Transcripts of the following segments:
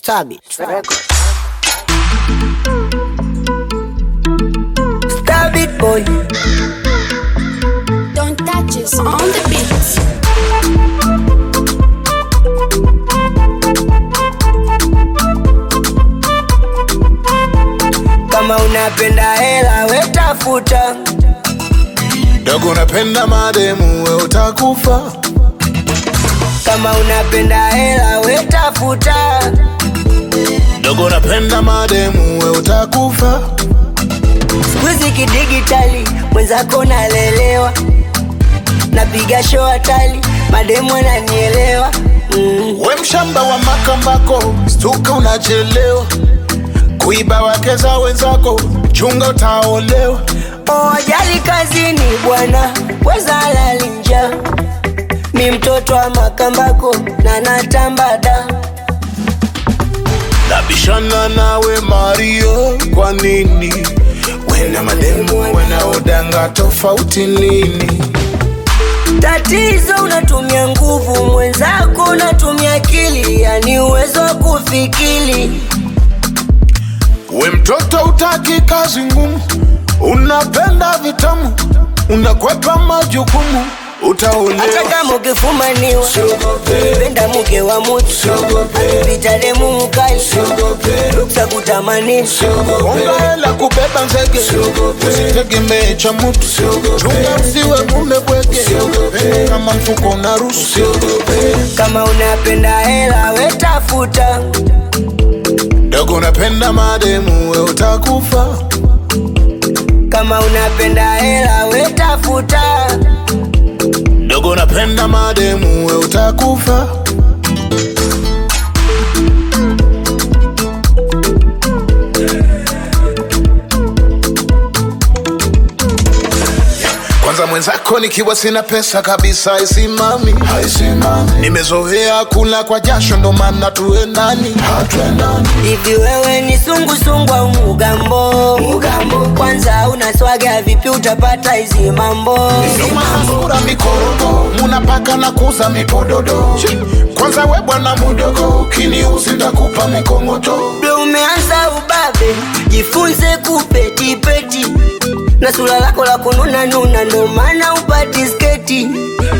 Stabit Records. Stabit boy. Don't touch us on the beat. Kama unapenda hela wetafuta, dogo unapenda mademu we utakufa kama unapenda hela wetafuta, dogo unapenda mademu we utakufa sikuizi kidigitali, mwenzako nalelewa, napiga show hatali, mademu ananielewa mm. we mshamba wa makambako stuka unachelewa kuiba wake za wenzako chunga utaolewa Oh, ajali kazini bwana, weza lali njaa. Mi mtoto wa makambako na natambada, nabishana nawe mario kwa nini wena mademu wanaodanga tofauti nini tatizo unatumia nguvu, mwenzako unatumia akili, yani uwezo wa kufikiri. we mtoto utaki kazi ngumu unapenda vitamu unakwepa majukumu Hata utaolewa kama ukifumaniwa, penda mke wa mutu, pita demu mkali, ruksa kutamanisha Konga hela kubeba nzege usitegemee cha mutu chunga usiwe mume bwege kama mfuko na rusu kama unapenda hela wetafuta, dogo unapenda mademu we utakufa kama unapenda hela wetafuta, dogo unapenda mademu we utakufa kwanza mwenzako nikiwa sina pesa kabisa haisimami nimezoea kula kwa jasho ndo maana tuendani hivi wewe ni sungusungu au mugambo? Mugambo kwanza unaswaga vipi utapata hizi mambo? nomasura mikorogo munapaka na kuza mipododo kwanza we bwana mudogo ukiniuzi ndakupa mikongoto Ndo umeanza ubabe, jifunze kupetipeti na sura lako la kununa nuna, ndo maana upati sketi.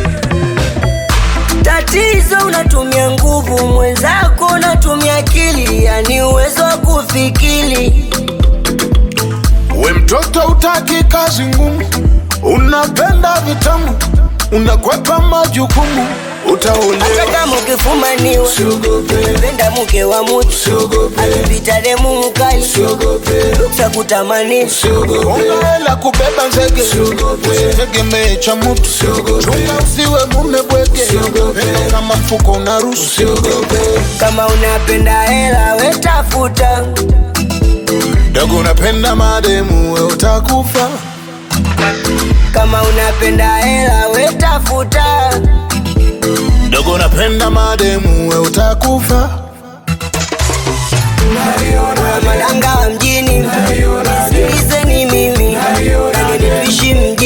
Tatizo unatumia nguvu, mwenzako unatumia akili, yani uwezo wa kufikiri. we mtoto utaki kazi ngumu unapenda vitamu unakwepa majukumu Hata utaolewa kama ukifumaniwa, penda mke wa mutu, akipita demu mkali, ruksa kutamanisha Konga hela kubeba nzege usitegemee cha mutu chunga usiwe mume bwege kama mfuko una rusu kama unapenda hela wetafuta, dogo unapenda mademu we utakufa kama unapenda hela wetafuta, dogo unapenda mademu we utakufa malanga wa mjini, nisikilizeni mimi, nani tuishi mjini